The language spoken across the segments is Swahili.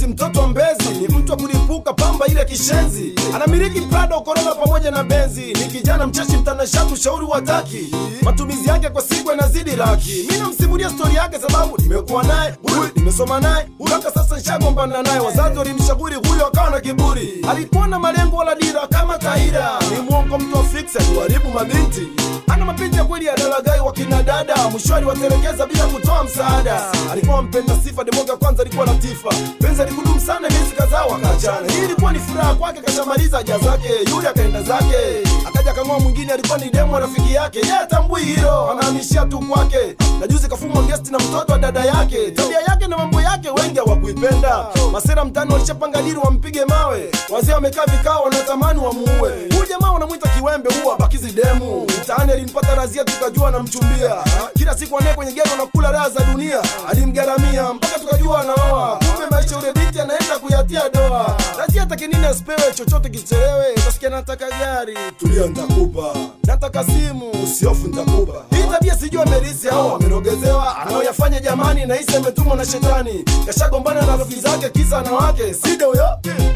si mtoto wa mbezi ni mtu wa kulipuka pamba ile kishenzi anamiliki prado korona pamoja na benzi ni kijana mcheshi mtanashati ushauri wataki matumizi yake kwa siku yanazidi laki mi namsimulia stori yake sababu nimekuwa naye huyu nimesoma naye mpaka sasa nishagombana naye wazazi walimshauri huyo akawa na kiburi alikuwa na malengo wala dira kama kaida ni mwongo mtu wa fix aliwaribu mabinti ana mapenzi ya kweli ya dalagai wa kina dada mwishoni watelekeza bila kutoa msaada alikuwa mpenda sifa demoga kwanza alikuwa latifa penzi alikudumu sana miezi kadhaa wakaachana hii ilikuwa ni furaha kwake kashamaliza haja zake yule akaenda zake akaja kang'oa mwingine alikuwa ni demo rafiki yake ye atambui hilo anahamishia tu kwake na juzi kafumwa gesti na mtoto wa dada yake tabia yake na mambo yake wengi hawakuipenda masera mtani walishapanga dili wampige mawe wazee wamekaa vikao wanatamani wamuue huyu jamaa wanamwita kiwembe huwa bakizi demu mtaani alimpata razia tukajua anamchumbia kila siku anaye kwenye gero na kula raha za dunia alimgaramia mpaka tukajua anaoa kumbe maisha ule binti anaenda kuyatia doa razia atake nini asipewe chochote kichelewe utasikia nataka gari tulia ntakupa nataka simu usiofu ntakupa hii tabia sijui amerisi au amerogezewa anaoyafanya jamani nahisi ametumwa na shetani kashagombana na rafiki zake kisa na wake side huyo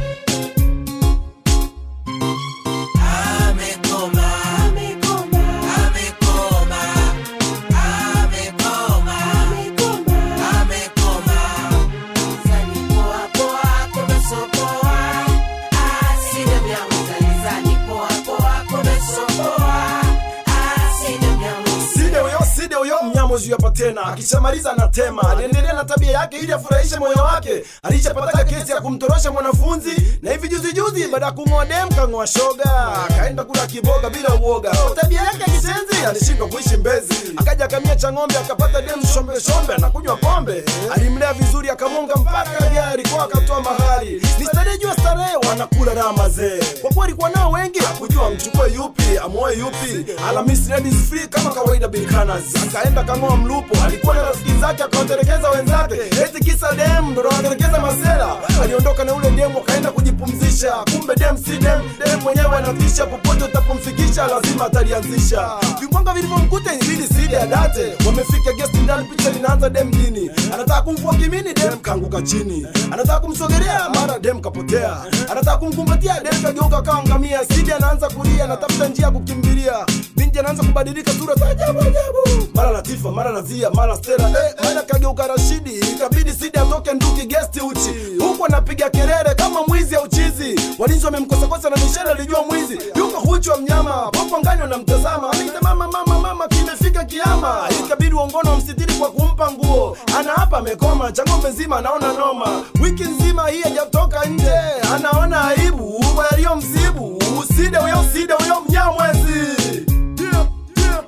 Amekoma, amekoma, amekoma, amekoma, amekoma. Zani poa poa, kumesopoa. Aside myangu zalizani poa poa, kumesopoa. Aside myangu side huyo side huyo mnyamozi hapa tena akishamaliza anatema aliendelea na tabia yake ili afurahishe moyo wake alishapataka kesi ya kumtorosha mwanafunzi na hivi juzi juzi baada ya kung'oa dem kang'oa shoga akaenda kula kiboga bila uoga Kwa tabia yake ya kisenzi alishindwa kuishi mbezi akaja akamia cha ng'ombe akapata dem shombe shombe anakunywa pombe alimlea vizuri akamwonga mpaka gari kwa akatoa mahari ni starehe jua starehe wanakula raha mazee kwa kuwa alikuwa nao wengi hakujua mchukue yupi amuoe yupi Alhamisi ladies free kama kawaida bilkanas akaenda kang'oa mlupo alikuwa na rafiki zake akawatelekeza wenzake eti kisa dem ndo anatelekeza masela aliondoka na ule dem akaenda kujipumzisha kumbe dem si dem dem mwenyewe anatisha popote utapomfikisha lazima atalianzisha vimbwanga vilivyomkuta ilibidi sidi adate wamefika guest ndani picha linaanza dem dini anataka kumvua kimini dem kaanguka chini anataka kumsogelea mara dem kapotea anataka kumkumbatia dem kageuka kaangamia sidi anaanza kulia anatafuta njia ya kukimbilia binti anaanza kubadilika sura za ajabu ajabu mara latifa mara nazia mara stera eh, mara kageuka rashidi ikabidi sidi atoke nduki gesti uchi huku anapiga kelele kama mwizi au chizi walinzi wamemkosakosa na mishale alijua mwizi yuko huchu wa mnyama popo ngani wanamtazama anaita mama mama mama kimefika kiama ikabidi uongono wamsitiri kwa kumpa nguo ana hapa amekoma cha ng'ombe nzima anaona noma wiki nzima hii hajatoka nje anaona aibu kwa yaliyomsibu uside huyo uside huyo mnyamwezi yeah, yeah.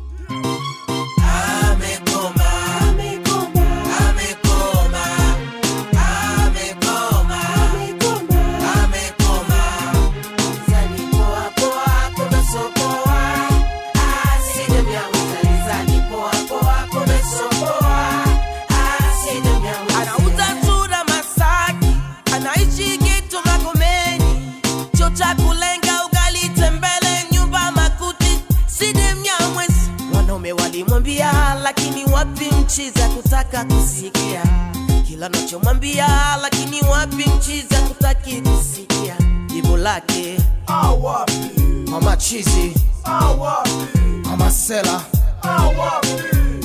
Amekoma, amekoma, amekoma, amekoma, amekoma. Zani poa poa, kumesopoa. Aside myangu zalizani poa poa, kumesopoa. Aside myangu anauza sura Masaki, anaishi Geto Magomeni, cho cha kulenga ugali tembele, nyumba makuti, side mnyamwezi wanaume walimwambia lakini wapi nchi za kutaka kusikia kila nachomwambia lakini wapi nchi za kutaki kusikia jibu lake awapi mama chizi awapi mama sela awapi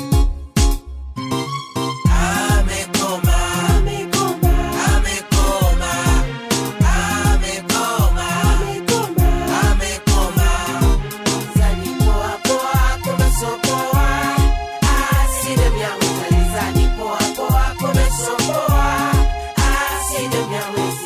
amekoma amekoma amekoma amekoma amekoma zani poa poa kumesopoa aside myangu zalizani poa poa kumesopoa aside myangu